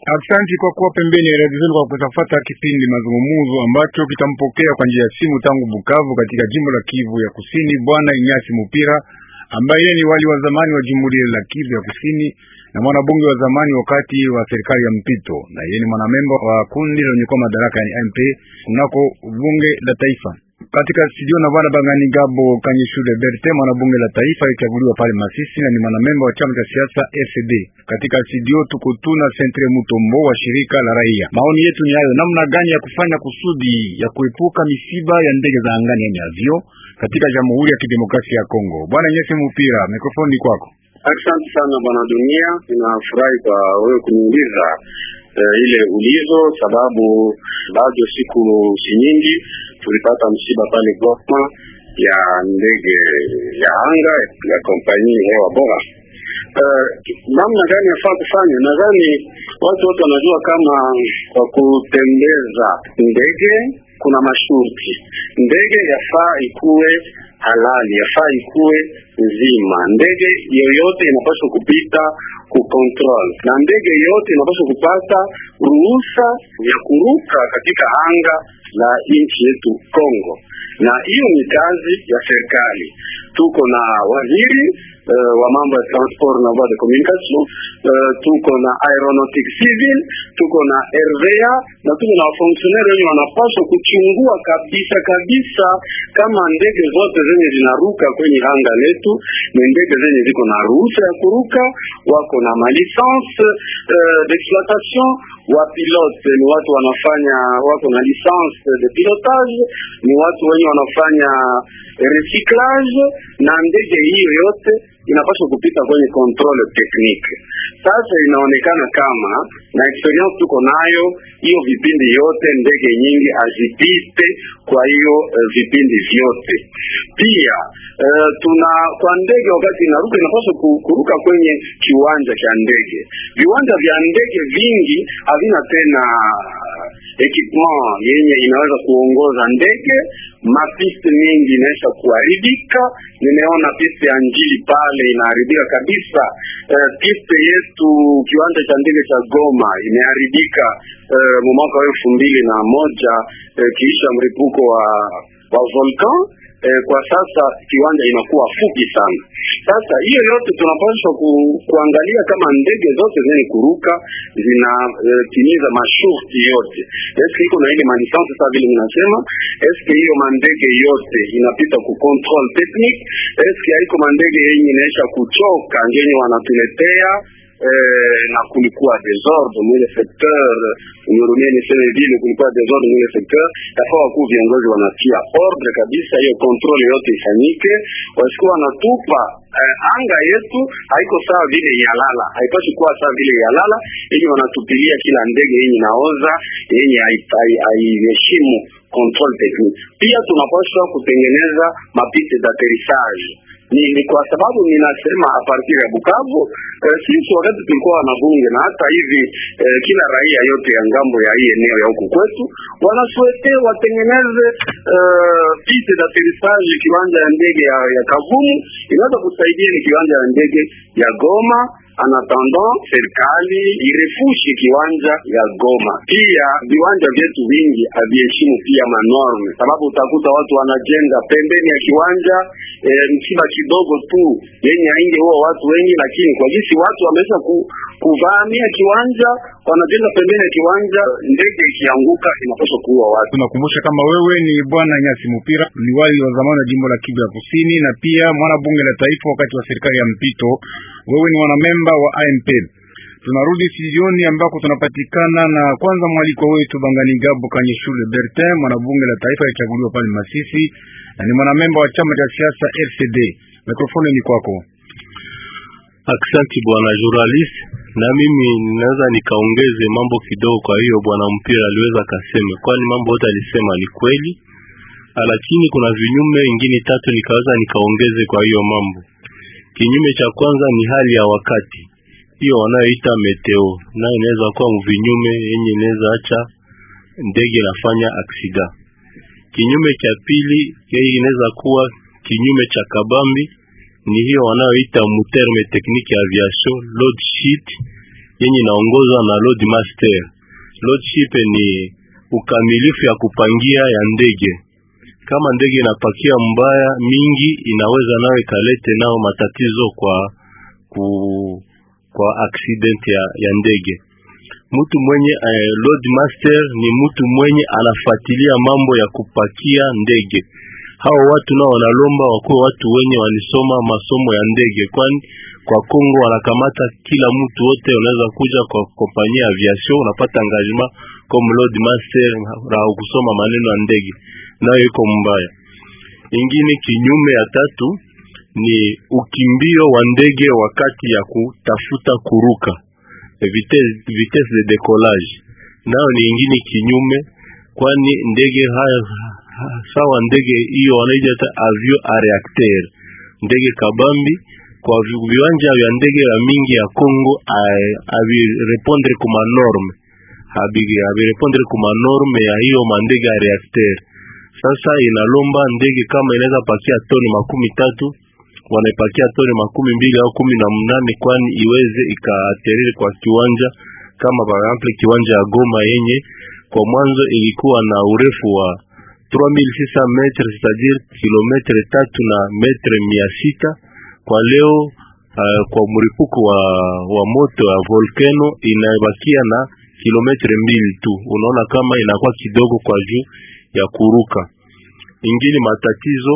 Aksanti kwa kuwa pembeni ya redio zenu kwa kutafata kipindi mazungumuzo ambacho kitampokea kwa njia ya simu tangu Bukavu katika jimbo la Kivu ya Kusini, bwana Inyasi Mupira ambaye ni wali wa zamani wa jimhuri la Kivu ya Kusini na mwanabunge wa zamani wakati wa serikali ya mpito, na yeye ni mwanamemba wa kundi lenye kwa madaraka yani MP kunako bunge la taifa. Katika studio na bwana Bangani Gabo Kanyishude Berte, mwanabunge la taifa alichaguliwa pale Masisi na ni mwanamemba wa chama cha siasa FCD. Katika studio tuko tuna Centre Mutombo wa shirika la raia. Maoni yetu ni hayo, namna gani ya kufanya kusudi ya kuepuka misiba ya ndege za angani yani avio katika Jamhuri ya Kidemokrasia ya Kongo. Bwana Nyesi Mupira, mikrofoni kwako. Asante sana bwana Dunia, ninafurahi kwa wewe kuniuliza uh, ile ulizo, sababu bado siku si nyingi tulipata msiba pale Goma ya ndege ya anga ya kompani hewa bora. Uh, namna gani yafaa kufanya? Nadhani watu wote wanajua kama kwa kutembeza ndege kuna masharti. Ndege yafaa ikuwe halali, yafaa ikuwe nzima. Ndege yoyote inapaswa kupita ku control, na ndege yote inapaswa kupata ruhusa ya kuruka katika anga la nchi yetu Kongo, na hiyo ni kazi ya serikali. Tuko na waziri uh, wa mambo ya transport na voie de communication uh, tuko na aeronautique civil, tuko na RVA na tuko na wafonksioneri wenye wanapaswa kuchungua kabisa kabisa kama ndege zote zenye zinaruka kwenye anga letu ni ndege zenye ziko na ruhusa ya kuruka, wako na malisanse uh, d'exploitation wa pilote ni watu wanafanya wako na licence de pilotage, ni watu wenye wanafanya recyclage, na ndege hiyo yote inapaswa kupita kwenye control technique. Sasa inaonekana kama na experience tuko nayo, hiyo vipindi yote ndege nyingi azipite kwa hiyo uh, vipindi vyote. Pia uh, tuna kwa ndege wakati inaruka inapaswa kuruka kwenye kiwanja cha ndege. Viwanja vya ndege vingi havina tena equipment yenye inaweza kuongoza ndege. Mapiste mingi inaweza kuharibika. Nimeona piste ya Njili pale inaharibika kabisa. Uh, piste yetu kiwanja cha ndege cha Goma imeharibika uh, mwaka wa elfu mbili na moja uh, kiisha mripuko wa wa volcan eh, kwa sasa kiwanja inakuwa fupi sana. Sasa hiyo yote tunapaswa ku, kuangalia kama ndege zote zenye kuruka zinatimiza eh, masharti yote. Eske iko na ile malisansi sasa vile ninasema, eske hiyo mandege yote inapita ku control technique, eske haiko mandege yenye inaisha kuchoka ngenye wanatuletea Eh, na kulikuwa desordre mwile secteur nirumie niseme vile, kulikuwa desordre mwile secteur. Yafaa wakuu viongozi wanatia ordre kabisa, hiyo controle yote ifanyike, wasikuwa wanatupa eh, anga yetu haiko sawa vile yalala, haipasi kuwa sawa vile yalala, ili wanatupilia kila ndege yenye naoza yenye haiheshimu control technique. Pia tunapaswa kutengeneza mapiste d'atterrissage ni, ni kwa sababu ninasema a partir ya Bukavu eh, sisi wakati tulikuwa wanabunge na hata hivi eh, kila raia yote ya ngambo ya hii eneo ya huku kwetu wanasuete watengeneze eh, piste d'atterrissage kiwanja ya ndege ya, ya Kavumu inaweza kusaidia ni kiwanja ya ndege ya Goma anatanda serikali irefushi kiwanja ya Goma. Pia viwanja vyetu vingi haviheshimu pia manorme, sababu utakuta watu wanajenga pembeni ya kiwanja e, msiba kidogo tu yenye ainge huwa watu wengi, lakini kwa jinsi watu wameweza ku, kuvamia kiwanja, wanajenga pembeni ya kiwanja, ndege ikianguka inapaswa kuua watu. Tunakumbusha kama wewe ni bwana Nyasi Mupira, liwali wa zamani wa jimbo la Kivu ya Kusini na pia mwana bunge la taifa wakati wa serikali ya mpito. Wewe ni mwanamemba wa AMP. Tunarudi studioni ambako tunapatikana na kwanza mwaliko wetu Bangani Gabo Kanye Shule Bertin, mwanabunge la taifa alichaguliwa pale Masisi na ni mwanamemba wa chama cha siasa RCD. Mikrofoni ni kwako. Aksanti bwana journalist, na mimi ninaweza nikaongeze mambo kidogo. Kwa hiyo bwana mpira aliweza kasema, kwani mambo yote alisema ni kweli, lakini kuna vinyume ingine tatu nikaweza nikaongeze kwa hiyo mambo. Kinyume cha kwanza ni hali ya wakati, hiyo wanayoita meteo, nayo inaweza kuwa mvinyume yenye inaweza acha ndege nafanya aksida. Kinyume cha pili yeye inaweza kuwa kinyume cha kabambi ni hiyo wanayoita muterme technique ya aviation load sheet, yenye inaongozwa na Loadmaster. Loadship ni ukamilifu ya kupangia ya ndege. Kama ndege inapakia mbaya mingi, inaweza nayo ikalete nao matatizo kwa ku, kwa accident ya, ya ndege. Mtu mwenye eh, Loadmaster ni mtu mwenye anafuatilia mambo ya kupakia ndege. Hao watu nao wanalomba wakuwe watu wenye walisoma masomo ya ndege, kwani kwa Kongo wanakamata kila mtu wote, unaweza kuja kwa kompanyia ya aviation unapata engagement comme Loadmaster na kusoma maneno ya ndege, nayo iko mbaya. Ingine kinyume ya tatu ni ukimbio wa ndege wakati ya kutafuta kuruka vitesse, vitesse de decollage, nayo ni ingine kinyume, kwani ndege haya sawa ndege hiyo wanaita avion a reacteur, ndege kabambi kwa viwanja vya ndege ya mingi ya Kongo avirepondre kuma norme avirepondre kuma norme ya hiyo mandege ya reacteur. Sasa inalomba ndege kama inaweza pakia toni makumi tatu wanaipakia toni makumi mbili au kumi na mnane kwani iweze ikaateriri kwa kiwanja kama par exemple kiwanja ya Goma yenye kwa mwanzo ilikuwa na urefu wa 3600 metre c'est-à-dire kilometre tatu na metre mia sita kwa leo uh, kwa mripuko wa, wa moto ya volcano inabakia na kilometre mbili tu. Unaona kama inakuwa kidogo kwa juu ya kuruka. Ingine matatizo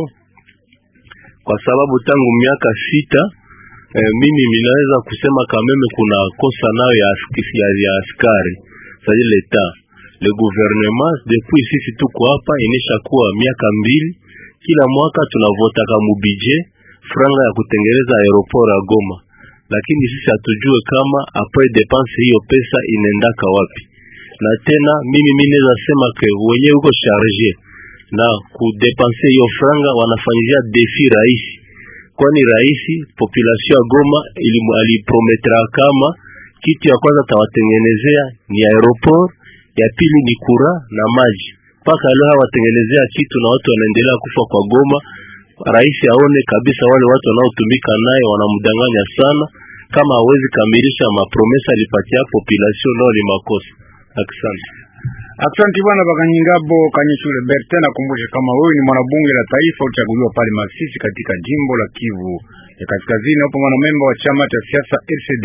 kwa sababu tangu miaka sita eh, mimi minaweza kusema kameme kuna kosa nayo ya, ya, ya askari sasa leta le gouvernement depuis sisi tuko hapa inesha kuwa miaka mbili, kila mwaka tunavotaka mubije franga ya kutengeneza aeroport ya Goma, lakini sisi hatujue kama apres depense hiyo pesa inaendaka wapi. Na tena mimi mimi naweza sema ke wenyewe uko charge na kudepense hiyo franga wanafanyia defi rahisi, kwani rahisi population ya Goma aliprometra kama kitu ya kwanza tawatengenezea ni aeroport, ya pili ni kura na maji. Mpaka leo hawatengenezea kitu na watu wanaendelea kufa kwa Goma. Rais aone kabisa wale watu wanaotumika naye wanamdanganya sana, kama hawezi kamilisha mapromesa alipatia population, nao ni makosa. Asante. Asante bwana Bakanyingabo Kanyeshule Bertin. Nakumbusha kama wewe ni mwanabunge la taifa uchaguliwa pale Masisi katika jimbo la Kivu ya Kaskazini, hapo mwanamemba wa chama cha siasa RCD.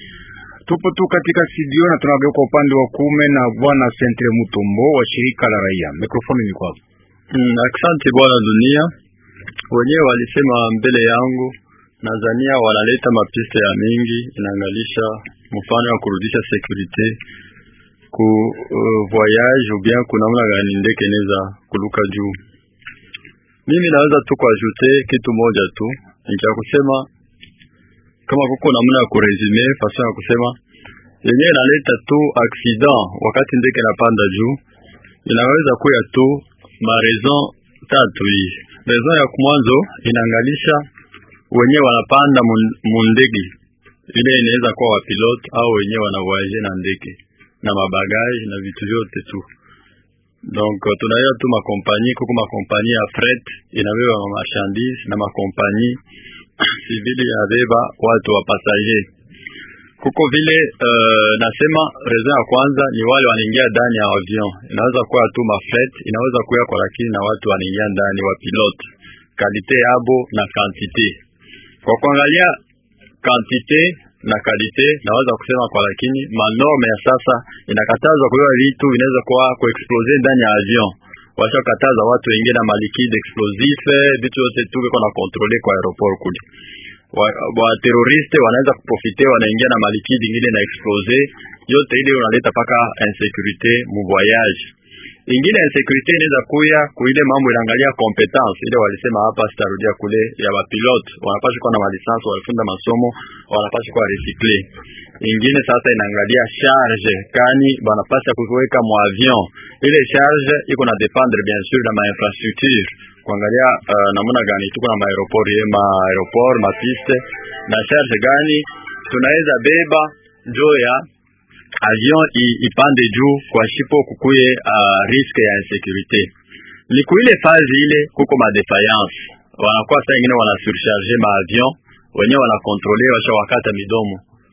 Tupo tu katika studio na tunageuka upande wa kuume na bwana Sentre Mutombo wa shirika la raia. Mikrofoni ni kwako. Mm, asante bwana dunia. Wenyewe walisema mbele yangu, Tanzania wanaleta mapiste ya mingi inaangalisha mfano wa kurudisha security ku uh, voyage ou bien kuna namna gani ndege inaweza kuluka juu. Mimi naweza tu kuajute kitu moja tu, nikia kusema kama kuko namna ya kuresume fason ya kusema yenyewe inaleta tu accident wakati ndege inapanda juu, inaweza kuya tu ma raison tatu hii. Raison ya mwanzo inaangalisha wenyewe wanapanda mundege ile, inaweza kuwa wapilot au wenyewe wanavoyage na ndege na mabagaji na vitu vyote tu. Donc tunayo tu makompanyi, kuko makompanyi ya fret inabeba ma marchandise na makompanyi civili yabeba watu wa passager. Kuko vile uh, nasema reason ya kwanza ni wale wanaingia ndani ya avion, inaweza kuwa tu mafret, inaweza kuwa kwa lakini na watu wanaingia ndani wa pilote, kalite yabo na quantité. Kwa kuangalia quantité na kalite naweza kusema kwa, lakini manorme ya sasa inakataza kuiwa vitu vinaweza kuwa kuexplose ndani ya avion. Washakataza watu wengine na malikide explosif, vitu vyote tu viko na kontrole kwa aeroport kule. Wa, wa teroriste wanaweza kuprofite, wanaingia na malikide ingine na explose yote ile, unaleta paka insécurité mu voyage. Ingine insécurité inaweza kuya kuile mambo inaangalia competence ile walisema hapa, sitarudia kule ya bapilote, wanapaswa kuwa na malisansi, walifunda masomo, wanapaswa kuwa recycle. Ingine sasa inaangalia charge kani banapaswa kuweka mu avion, ile charge iko na dependre bien sûr na ma infrastructure kuangalia uh, namna gani tuko na maaeroport ye ma aeroport ma piste na charge gani tunaweza beba njo ya avion ipande juu kwa shipo kukuye uh, riske ya insécurité. Ni kuile fazi ile kuko ma defiance, wanakuwa saa ingine wana surcharge ma avion wenyewe wana kontrole washa wakata midomo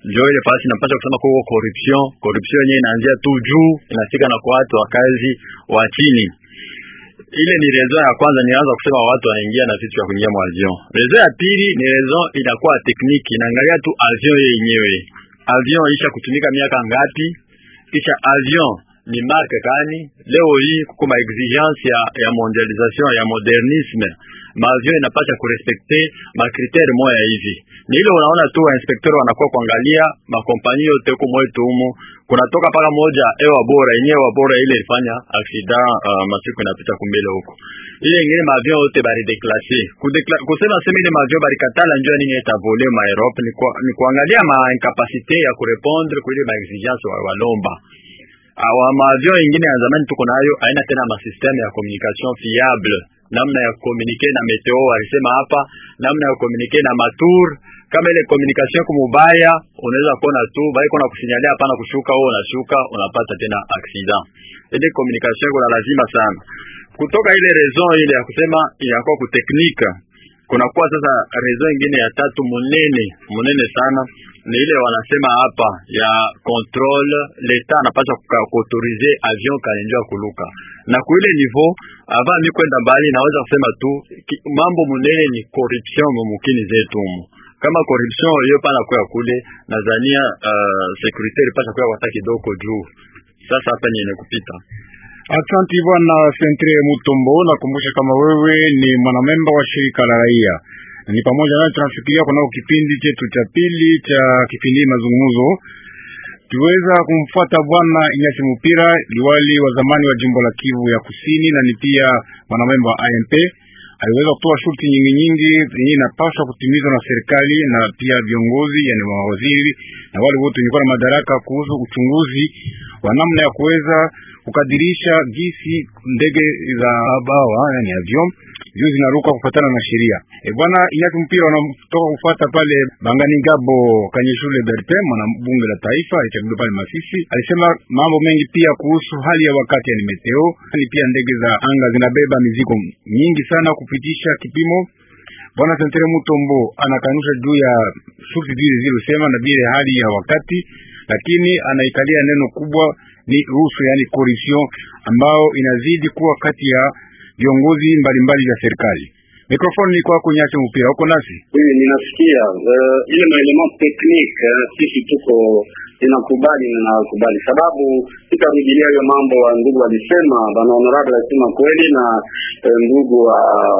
njo ile fasi napasha kusema kuko corruption. Corruption yenyewe inaanzia tu juu inafika na kwa watu wa kazi wa chini. Ile ni rezo ya kwanza, nianza kusema watu wanaingia na vitu vya kuingia mwa avion. Rezo ya pili ni rezo inakuwa tekniki, inaangalia tu avion yenyewe, avion isha kutumika miaka ngapi, kisha avion ni marke gani? Leo hii kuko ma exigence ya, ya mondialisation ya modernisme, maavion inapasha kurespekte makriteri moya hivi. Ni ile unaona tu wainspekteur wanakuwa kuangalia makompanyi yote huko mwetu humo, kunatoka paka moja ewa bora yenyewe wa bora ile ilifanya accident uh, masiku inapita kumbele huko, ile ingine maavion yote bari deklase kusema sema ile maavion bari katala njoo nini itavole ma Europe ni, kwa, ni kuangalia ma incapacité ya kurepondre kwa ile ma exigence wa walomba awa maavion ingine ya zamani tuko nayo haina tena masysteme ya communication fiable, namna ya komunike na meteo walisema hapa, namna ya komunike na matour. Kama ile communication kumubaya, unaweza kuona tu baiko na kusinyalia hapana kushuka, wewe unashuka unapata tena accident. Ile communication kuna lazima sana kutoka ile raison ile ya kusema inakuwa kuteknika kunakuwa sasa rezo ingine ya tatu munene munene sana ni ile wanasema hapa ya control leta anapasha kuautorize avion kalenjwa kuluka na kuile niveau ava mi kwenda mbali, naweza kusema tu ki, mambo munene ni corruption mumukini zetu mu kama corruption hiyo pana kwa kule nadhania uh, security ilipasha kwa wata kidogo juu. Sasa hapa ni kupita Asanti bwana Sentre Mutombo, nakumbusha kama wewe ni mwanamemba wa shirika la raia, ni pamoja nayo tunafikiria kunao kipindi chetu cha pili cha kipindi mazungumzo. Tuweza kumfuata bwana Inyasi Mupira, liwali wa zamani wa jimbo la Kivu ya Kusini, na ni pia mwanamemba wa AMP. Aliweza kutoa shurti nyingi nyingi zenye inapaswa kutimizwa na serikali na pia viongozi, yani mawaziri na wale wote wenye na madaraka kuhusu uchunguzi wa namna ya kuweza kukadirisha gisi ndege za bawa yani avion juu zinaruka kufuatana na sheria. E bwana Inyaki Mpira wanatoka kufuata pale Bangani Ngabo Kanyeshule Bertin, mwana bunge la taifa alichaguliwa pale Masisi, alisema mambo mengi pia kuhusu hali ya wakati yani meteo, ni pia ndege za anga zinabeba mizigo nyingi sana kupitisha kipimo. Bwana Sentere Mutombo anakanusha juu ya shughuli zile zilizosema na bila hali ya wakati, lakini anaikalia neno kubwa ni ruhusa yani corruption ambao inazidi kuwa kati ya viongozi mbalimbali vya serikali. Mikrofoni ni kwako Nyasi Mpira, uko nasi? Mimi ninasikia uh, ile maelement technique uh, sisi tuko ninakubali na nakubali, sababu sitarudilia hiyo mambo wa ndugu walisema, bana honorable alisema kweli na uh, ndugu wa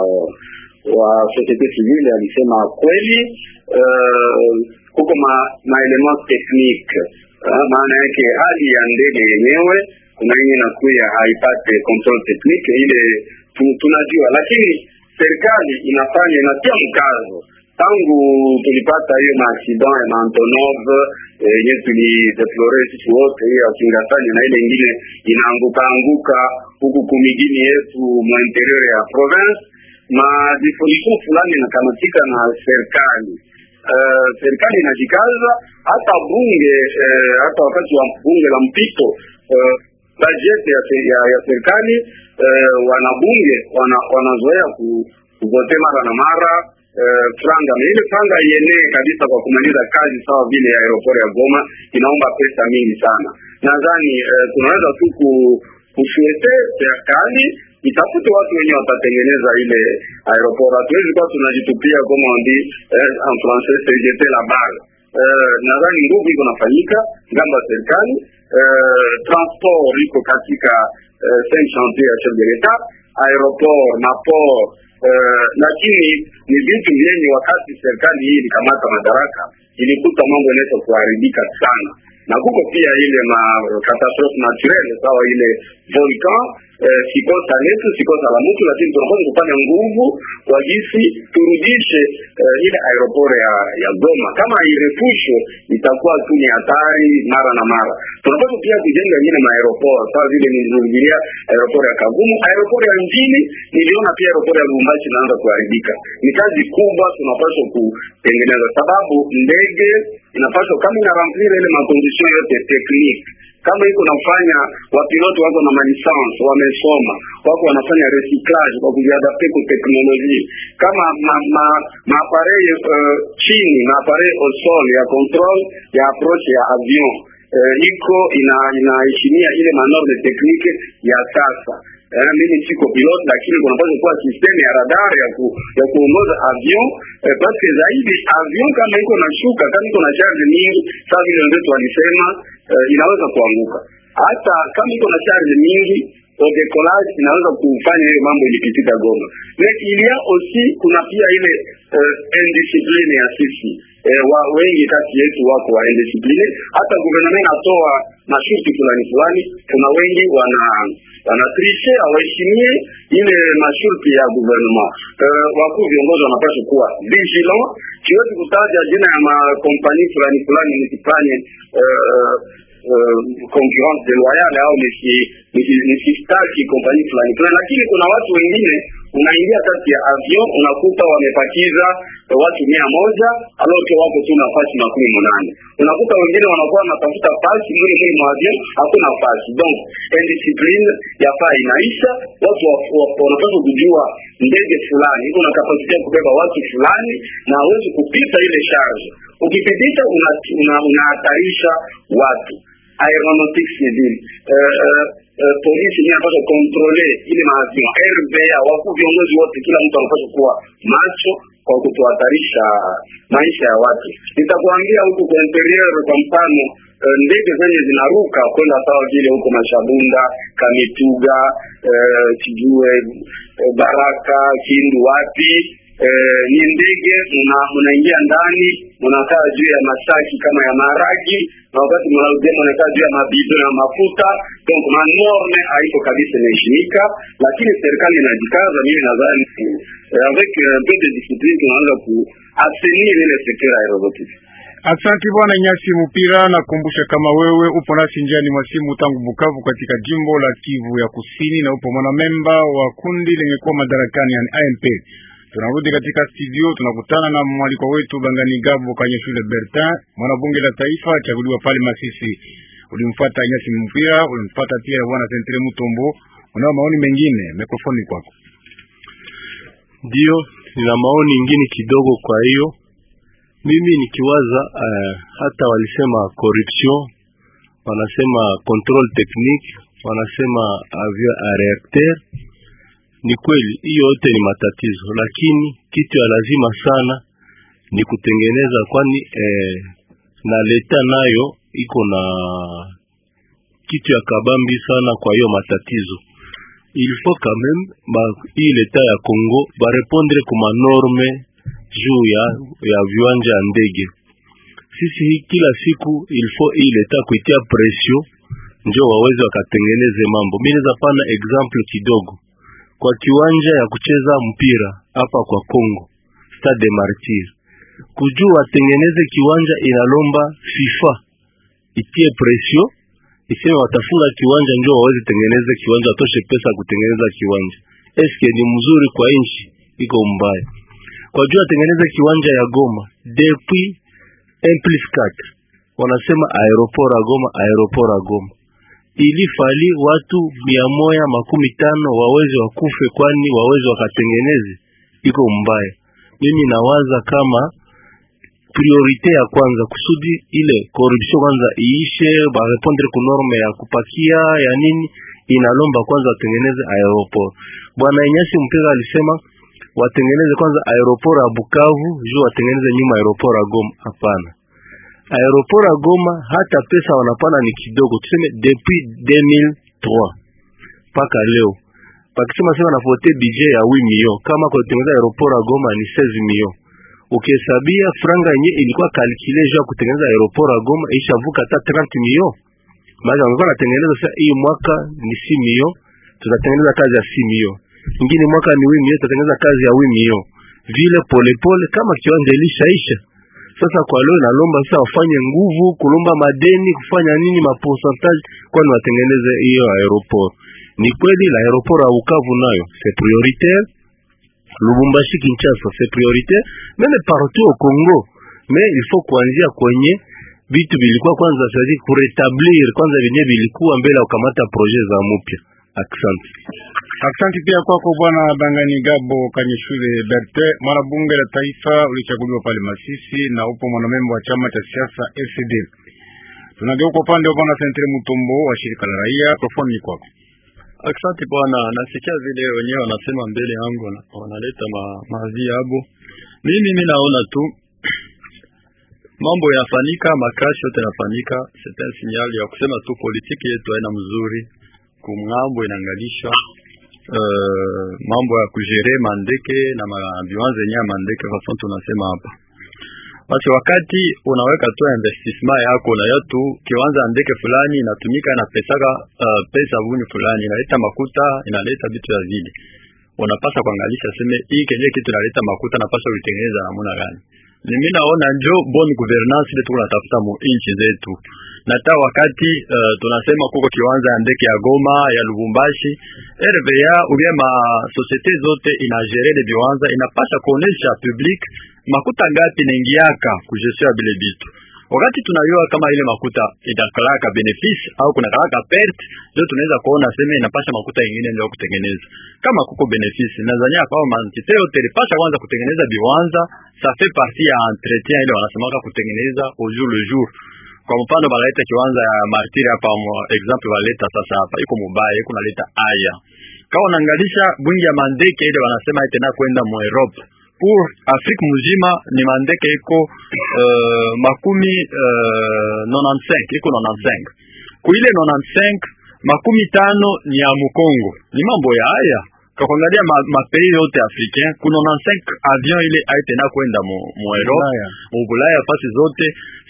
wa societe civile alisema kweli. Uh, kuko ma, maelement technique uh, maana yake hali ya ndege yenyewe kuna yenye inakuya haipate control technique ile tunajua, lakini serikali inafanya inatia mkazo tangu tulipata hiyo maaccident ya Antonov yenye eh, tulideplore sisi wote, hiyo ya Kingasani na ile ingine inaanguka anguka huku kumigini yetu mwa interior ya province, ma disposition fulani inakamatika na serikali. Uh, serikali inajikaza hata bunge uh, hata wakati wa bunge la mpito uh, bajeti ya, ya, ya serikali uh, wanabunge wana, wanazoea kuvote mara na mara uh, franga na ile franga ienee kabisa kwa kumaliza kazi sawa vile ya aeroport ya Goma inaomba pesa mingi sana. Nadhani uh, tunaweza tu kusuete serikali itafute watu wenye watatengeneza ile aeroport. Hatuwezi kuwa tunajitupia kama ndi eh, en français c'est jeter la balle. Uh, nadhani nguvu iko nafanyika ngambo ya serikali. Uh, transport iko katika uh, cinq chantier ya chef de l'etat, aeroport na port uh, lakini ni vitu vyenye wakati serikali hii ilikamata madaraka ilikuta mambo inaweza kuharibika sana, na kuko pia ile ma catastrophe naturelle sawa ile volcan eh, sikosa letu sikosa la mtu, lakini tunapaswa kufanya nguvu kwa jinsi turudishe eh, ile aeroport ya ya Goma. Kama irefushwe itakuwa tu ni hatari mara na mara. Tunapaswa pia kujenga ingine maaeroport sawa vile nilirudilia aeroport ya Kavumu, aeroport ya mjini. Niliona pia aeroport ya Lubumbashi inaanza kuharibika. Ni kazi kubwa tunapaswa kutengeneza, sababu ndege inapaswa kama ina remplir ile makondisyon yote technique kama iko nafanya wapilote wako na malisansi wamesoma, wako wanafanya recyclage kwa kujiadapte ku teknolojia, kama ma, ma, maaparei uh, chini maaparei au sol ya control ya approche ya avion uh, iko ina inaheshimia ile manorme teknike ya sasa. Eh, mimi siko pilot lakini kunapaswa kuwa system ya radar ya ku, ya kuongoza avion eh, paske zaidi avion kama iko na shuka kama iko na charge nyingi, sawa vile wenzetu walisema eh, inaweza kuanguka. Hata kama iko na charge nyingi au decollage inaweza kufanya ile mambo ilipitika Goma. Mais il y a aussi kuna pia ile uh, indiscipline ya sisi eh, wa, wengi kati yetu wako wa indiscipline. Hata gouvernement inatoa masharti fulani fulani, kuna wengi wana wanatrishe hawaheshimie ile masharti ya gouvernement. Uh, wakuu viongozi wanapaswa kuwa vigilant. Siwezi kutaja jina ya makompani fulani fulani nisifanye uh, Uh, concurrence deloyale au nisistaki kompani fulani fulani, lakini kuna watu wengine unaingia kati ya avion unakuta wamepakiza uh, watu mia moja aloke wako tu nafasi makumi munane unakuta wengine wanakuwa wanatafuta fasi mwili mwili mwa avion hakuna fasi. Donc indiscipline yafaa inaisha. Watu wanapaswa kujua ndege fulani iko na kapasiti ya kubeba watu fulani na hawezi kupita ile charge. Ukipitisha unahatarisha una watu aeronautique civile uh, uh, uh, polisi ni anapaswa kontrole ile maavion RVA, wakuu viongozi wote, kila mtu anapaswa kuwa macho kwa kutohatarisha maisha ya watu. Nitakuambia huku kwa interior, kwa mfano uh, ndege zenye zinaruka kwenda sawa vile huko Mashabunda, Kamituga, uh, sijue uh, Baraka, Kindu, wapi Eh, ni ndege mnaingia ndani mnakaa juu ya masaki kama ya maharagi, na wakati mnarudia mnakaa juu ya mabido ya mafuta. Donc manorme haiko kabisa inaheshimika, lakini serikali inajikaza. Mimi nadhani eh, avec un peu de discipline tunaweza ku assainir ile sekta ya aeronautique. Asante bwana Nyasi Mupira, nakumbusha kama wewe upo nasi njiani mwa simu tangu Bukavu katika jimbo la Kivu ya Kusini, na upo mwanamemba wa kundi lenye kuwa madarakani yani AMP. Tunarudi katika studio, tunakutana na mwaliko wetu Bangani Gabo kwenye shule Bertin, mwanabunge la taifa chaguliwa pale Masisi. Ulimfuata Nyasi Mpira, ulimfuata pia bwana Sentre Mutombo. Unao maoni mengine? Mikrofoni kwako. Ndio, nina maoni ingine kidogo. Kwa hiyo mimi nikiwaza, uh, hata walisema corruption, wanasema control technique, wanasema avion a reacteur ni kweli hiyo yote ni matatizo, lakini kitu ya lazima sana ni kutengeneza, kwani eh, na leta nayo iko na kitu ya kabambi sana. Kwa hiyo matatizo il faut quand même ba hii leta ya Congo barepondre kuma norme juu ya ya viwanja ya ndege. Sisi hii kila siku il faut hii leta kuitia pression njo waweze wakatengeneze mambo. Mimi naweza pana example kidogo kwa kiwanja ya kucheza mpira hapa kwa Congo, Stade de Martyr, kujua watengeneze kiwanja inalomba FIFA itie pression iseme watafunga kiwanja ndio waweze tengeneza kiwanja, watoshe pesa kutengeneza kiwanja. Eske ni mzuri kwa nchi? Iko mbaya kwa jua watengeneze kiwanja ya Goma depuis un plus 4 wanasema aeroport ya Goma, aeroport ya Goma ilifali watu mia moja makumi tano waweze wakufe, kwani waweze wakatengeneze, iko mbaya. Mimi nawaza kama priorite ya kwanza kusudi ile corruption kwanza iishe, barepondre ku norme ya kupakia ya nini, inalomba kwanza watengeneze aeroport. Bwana Inyasi Mpira alisema watengeneze kwanza aeroport ya Bukavu juu watengeneze nyuma aeroport ya Goma. Hapana, aeroport ya Goma hata pesa wanapana ni kidogo, tuseme depuis 2003 mpaka leo pakisema sema nafote budget ya 8 million, kama kwa kutengeneza aeroport ya Goma ni 16 million. Ukihesabia franga yenye ilikuwa kalkule juu ya kutengeneza aeroport ya Goma ishavuka hata 30 million. Maana wangekuwa natengeneza sasa, hii mwaka ni 6 million, tutatengeneza kazi ya 6 million, ingine mwaka ni 8 million, tutatengeneza kazi ya 8 million, vile polepole pole, kama kiwanja ilishaisha sasa kwa leo nalomba sasa wafanye nguvu kulomba madeni kufanya nini maporcentage, kwani watengeneze hiyo aeroport. Ni kweli la aeroport ya Bukavu nayo c'est prioritaire, Lubumbashi Kinshasa c'est prioritaire, meme partout au Congo, mais il faut kuanzia kwenye vitu vilikuwa kwanza sadi kuretablir kwanza vyenye vilikuwa mbele ya kukamata projet za mupya. Asante. Asante pia kwako bwana Bangani Gabo Kanyeshule Berte, mwanabunge la taifa ulichaguliwa pale Masisi na upo mwanamembo wa chama cha siasa FCD. Tunageuka upande wa bwana Sentre Mutombo wa shirika la raia, mikrofoni ni kwako. Asante bwana, nasikia vile wenyewe wanasema mbele yangu na wanaleta ma, mazi yabo. Mimi mimi naona tu mambo yafanyika, makashi yote yanafanyika, c'est un signal ya kusema tu politiki yetu haina mzuri, kumngambo inaangalisha uh, mambo ya kujere mandeke na mabiwanza yenyewe ya mandeke fason tunasema hapa basi wakati unaweka tu investissement yako na yatu kiwanza ndeke fulani inatumika na pesaka uh, pesa vuni fulani inaleta makuta inaleta vitu ya vile, unapasa kuangalisha seme hii kenye kitu inaleta makuta napasa ulitengeneza namna gani. Mimi naona njo bon governance ile tuko natafuta mu inchi zetu, na hata wakati uh, tunasema kuko kiwanza ya ndeke ya Goma ya Lubumbashi, RVA ubia ma societe zote inagere de viwanza inapasha kuonesha public makuta ngapi naingiaka kujesio ya bile bitu wakati tunayua kama ile makuta itakalaka benefice au kuna kalaka perte, ndio tunaweza kuona sema inapasha makuta ingine ndio kutengeneza. Kama kuko benefice, nadhania kama mantite yote ilipasha kwanza kutengeneza biwanza, ça fait partie ya entretien ile wanasemaka kutengeneza au jour le jour. Kwa mfano baleta kiwanza ya martiri hapa, example baleta sasa hapa iko mubaya, iko naleta aya kama unaangalisha bwingi ya mandeke ile wanasema itena kwenda mu Europe pour Afrique muzima ni mandeke iko uh, makumi uh, 95 iko 95 kuile 95 makumi tano ni ya Mukongo. Ni mambo ya haya kwa kuangalia mapei ma yote africain ku 95 avion ile aitena kwenda mu, mu Europe mu Bulaya fasi zote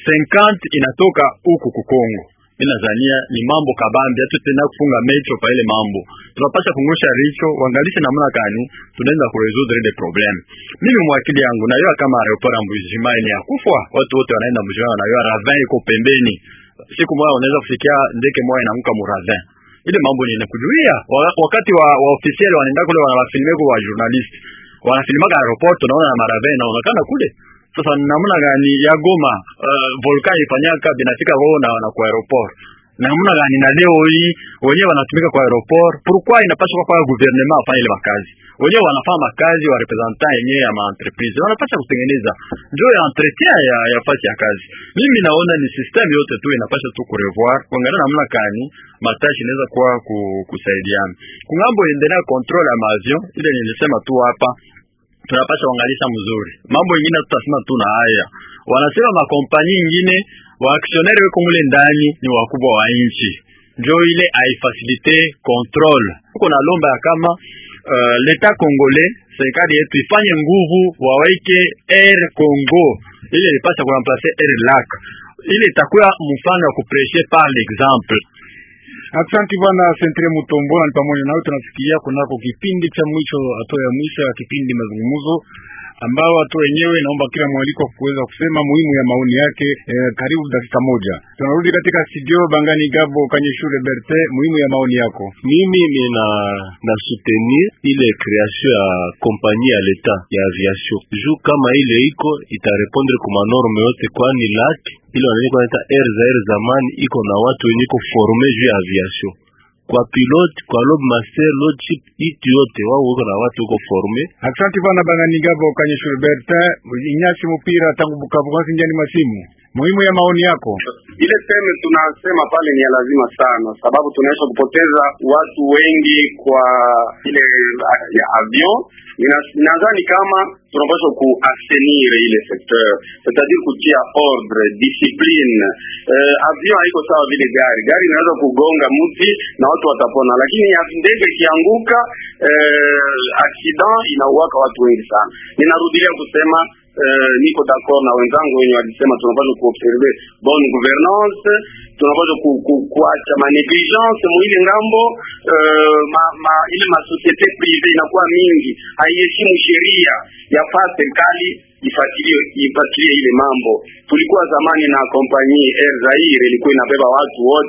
50 inatoka huku ku Kongo. Mimi nadhania ni mambo kabambi, hata tena kufunga mecho pa ile mambo. Tunapasha kungusha richo, uangalishe namna gani tunaenda ku resoudre ile problem. Mimi mwakili yangu najua kama aeroport Mbujima ni akufwa, watu wote wanaenda Mbujima, najua Ravin iko pembeni. Siku moja unaweza kufikia ndeke moja inaanguka mu Ravin. Ile mambo ni inakujuia. Wakati wa, wa officiel wanaenda kule wanawafilmia kwa wa journalist. Wanafilmaka aeroport tunaona na Maravin inaonekana kule. Sasa namna gani ya Goma uh, volkani ifanyaka binafika kwao na, na kwa aeroport namna gani na leo hii wenyewe wanatumika kwa aeroport, pourquoi inapaswa kwa gouvernement afanye ile makazi wenyewe wanafanya makazi wa representant yenyewe ya maentreprise wanapasha kutengeneza ndio ya entretien ya, ya fasi ya kazi. Mimi naona ni system yote tu inapasha tu kurevoir kuangalia namna gani matashi inaweza kuwa ku, kusaidiana kungambo endelea control ya maavion ile nilisema tu hapa tunapasha kuangalisha mzuri mambo ingine, tutasema tu na haya wanasema makompani ingine waaksioneri weko mule ndani ni wakubwa wa nchi, njo ile aifasilite control uko na lomba ya kama uh, leta congolais serikali yetu ifanye nguvu waweke Air Congo ile ilipasa kuramplace Air Lac, ile itakuwa mfano wa kupreshe par l'exemple. Asante bwana Sentre Mutombo, na pamoja nawe tunafikiria kunako kipindi cha mwisho, hatua ya mwisho ya kipindi mazungumzo ambao watu wenyewe naomba kila mwaliko kuweza kusema muhimu ya maoni yake. Eh, karibu dakika moja, tunarudi katika studio Bangani Gabo Kanyeshule Berte, muhimu ya maoni yako. Mimi nina na soutenir ile création ya compagnie ya leta ya aviation juu kama ile iko itarepondre kuma norme yote, kwani lak ile wanaita naita air za air zamani iko na watu wenye iko forme juu ya aviation kwa pilote kwa lob master lodship itu yote wao wako na watu wako forme. Asante bwana Bangani Gabo Kanyeshule Berte, Inyasi Mupira tangu Bukavu, kwasi njani masimu muhimu ya maoni yako. Ile teme tunasema pale ni ya lazima sana, sababu tunaweza kupoteza watu wengi kwa ile ya avion. Nadhani kama tunapaswa kuasenir ile secteur, c'est-à-dire kutia ordre discipline. Uh, avion haiko sawa vile gari. Gari inaweza kugonga mti na watu watapona, lakini ndege ikianguka, uh, accident inauaka watu wengi sana. Ninarudilia kusema Uh, niko d'accord na wenzangu wenye walisema tunapaswa kuobserve bonne gouvernance, tunapaswa ku, ku, kuacha ma negligence mwile ngambo. Uh, ma, ma, ile ma societe prive inakuwa mingi haiheshimu sheria, yafaa serikali ifuatilie ifuatilie ile mambo. Tulikuwa zamani na kompanyie Air Zaire ilikuwa inabeba watu wote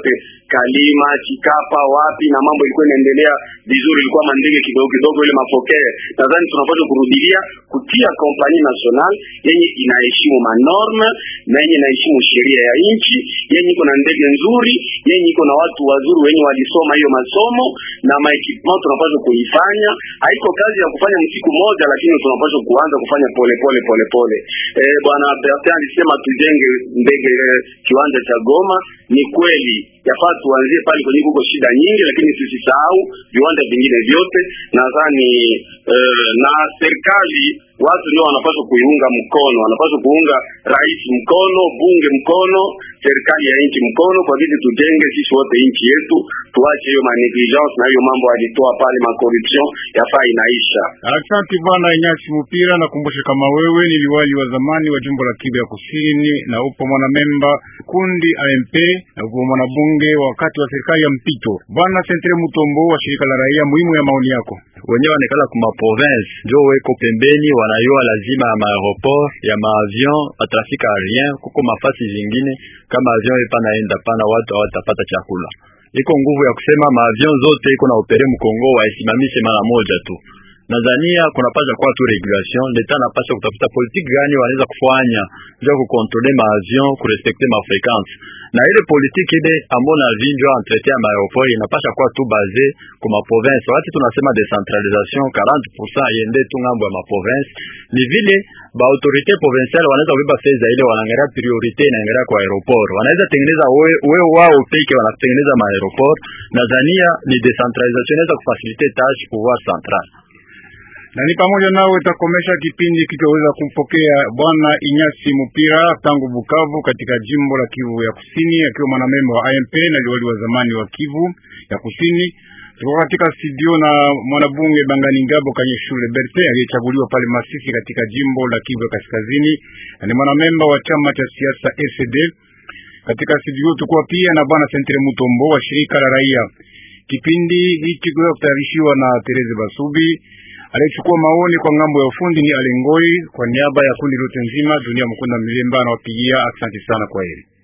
Kalima, Chikapa, wapi na mambo ilikuwa inaendelea vizuri, ilikuwa mandege kidogo kidogo, ile mapokeo. Nadhani tunapaswa kurudilia kutia kompani national yenye inaheshimu manorme na yenye inaheshimu sheria ya nchi, yenye iko na ndege nzuri, yenye iko na watu wazuri wenye walisoma hiyo masomo na maekipement, tunapaswa kuifanya. Haiko kazi ya kufanya msiku moja, lakini tunapaswa kuanza kufanya pole pole pole pole. Eh, bwana Bertin alisema tujenge ndege eh, kiwanja cha Goma. Ni kweli yafaa tuanzie pale kwenye kuko shida nyingi, lakini sisisahau viwanja vingine vyote. Nadhani eh, na serikali watu ndio wanapaswa kuiunga mkono, wanapaswa kuunga rais mkono, bunge mkono, serikali ya nchi mkono, kwa vile tujenge sisi wote nchi yetu, tuache hiyo manegligence na hiyo mambo alitoa pale makorruption, yafaa inaisha. Asante bwana Inyasi Mupira, nakumbusha kama wewe ni liwali wa zamani wa jimbo la Kivu ya Kusini na upo mwanamemba kundi AMP na upo mwanabunge wakati wa serikali ya mpito. Bwana Sentre Mutombo wa shirika la raia, muhimu ya maoni yako. wenyewe wanekala kuma province njo weko pembeni, wanayua lazima ya maaeroport ya maavion atrafika aérien, kuko mafasi zingine kama avion epa naenda pana, watu hawatapata chakula. Iko nguvu ya kusema maavion zote iko na opere mkongo waisimamishe mara moja tu. Nadhania kunapasha kuwa tu regulation, leta napasha kutafuta politiki gani wanaweza kufanya ndio kukontrole maavion kurespekte mafrequence na ile politiki ile ambona vinjwa entretien ya maaeroport inapasha kuwa tu base kwa maprovince. Wakati tunasema decentralisation 40% yende tu ngambo ya maprovince, ni vile ba autorite provinciale wanaweza kubeba fedha ile, wanaangalia priorite inaangalia kwa aeroport, wanaweza tengeneza we, we wao peke wanatengeneza maaeroport. Nadhania ni decentralisation inaweza kufasilite tâche pouvoir central na ni pamoja nao itakomesha kipindi kitoweza kumpokea bwana Inyasi Mupira tangu Bukavu katika jimbo la Kivu ya Kusini, akiwa mwanamemba wa AMP na liwali wa zamani wa Kivu ya Kusini. Tulikuwa katika studio na mwanabunge Bangani Ngabo kanye shule Berte aliyechaguliwa pale Masisi katika jimbo la Kivu ya Kaskazini na ni mwanamemba wa chama cha siasa SD. Katika studio tulikuwa pia na bwana Sentre Mutombo wa shirika la raia. Kipindi hiki kiweza kutayarishiwa na Tereze Basubi aliyechukua maoni kwa ngambo ya ufundi ni Alengoi. Kwa niaba ya kundi lote nzima, Dunia Mkunda Milemba anawapigia asante sana, kwa heri.